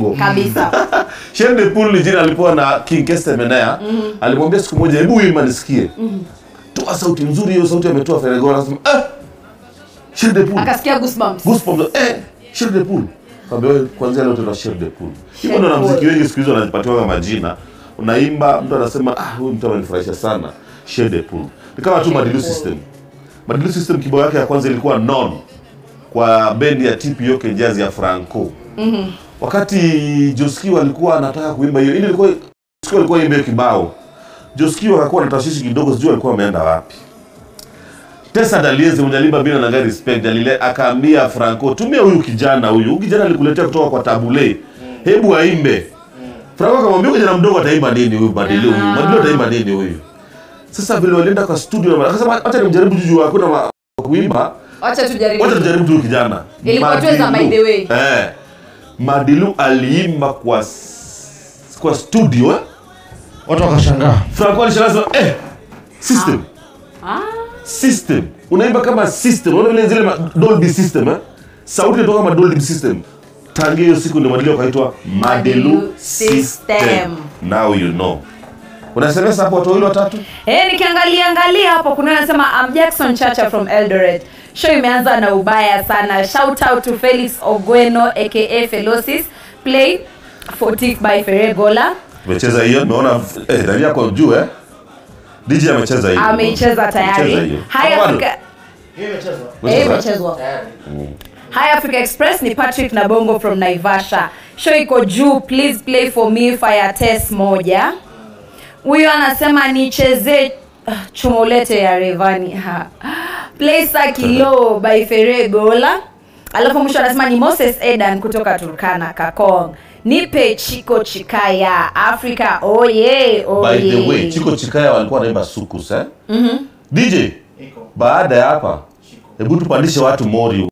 huko kabisa Shane de Pool ni jina alipewa na King Keste Menea alimwambia siku moja hebu wimba nisikie toa sauti nzuri hiyo sauti ametoa Ferregola anasema eh Shane de Pool akasikia goosebumps goosebumps eh Shane de Pool Kaambia wewe kwanza leo tuna Shane de Pool hivyo Shane ndo de na Pool. muziki wengi siku hizo wanajipatiwa majina unaimba mtu anasema ah huyu mtu amenifurahisha sana Shane de Pool ni kama tu Madilu System Madilu System kibao yake ya kwanza ilikuwa non kwa bendi ya TPO Jazz ya Franco wakati Joski alikuwa anataka kuimba hiyo, ili ilikuwa Joski alikuwa imbe kibao. Joski akakuwa na tashwishi kidogo, sijui alikuwa ameenda wapi. Tesa Dalieze mwenye alimba bila na gari respect Dalile akaambia Franco, tumia huyu kijana huyu. Huyu kijana alikuletea kutoka kwa Tabule. Hebu aimbe. Franco akamwambia huyu kijana mdogo ataimba nini huyu Madilu huyu? Madilu ataimba nini huyu? Sasa vile walienda kwa studio akasema acha nimjaribu juju hakuna ma- kuimba. wacha tujaribu Wacha tujaribu tu huyu kijana. Ilikuwa tu za Madilu. by the way. Eh. Madilu aliimba kwa s- kwa studio eh? watu wakashangaa Franco alishangaa eh system. ah. System. Unaimba kama system. Unaona vile zile ma- Dolby system eh? Sauti inatoka kama Dolby system. Tangia hiyo siku ndio Madilu akaitwa Madilu Madilu system. System. Now you know. Unasemesa hapo watu wawili watatu? Eh, nikiangalia angalia hapo kuna anasema I'm Jackson Chacha from Eldoret. Show imeanza na ubaya sana. Shout out to Felix Ogweno aka Felosis. Play Fortif by Ferregola. Umecheza hiyo? Naona eh ndani yako juu eh? DJ amecheza hiyo. Ameicheza Amecheza tayari. hiyo. Hi Bado? Africa. hiyo imechezwa Eh, Umecheza? imechezwa. Hi Africa Express ni Patrick na Bongo from Naivasha. Show iko juu, please play for me fire test moja. Huyo anasema nichezee ah, chomolete ya Revani. Ha. Play Sakilo by Ferregola. Alafu mwisho anasema ni Moses Edan kutoka Turkana Kakong. Nipe Chiko Chikaya Africa. Oh yeah, oh By the yeah. way, Chiko Chikaya walikuwa wanaimba sukus eh? DJ, iko baada ya hapa hebu tupandishe watu Mori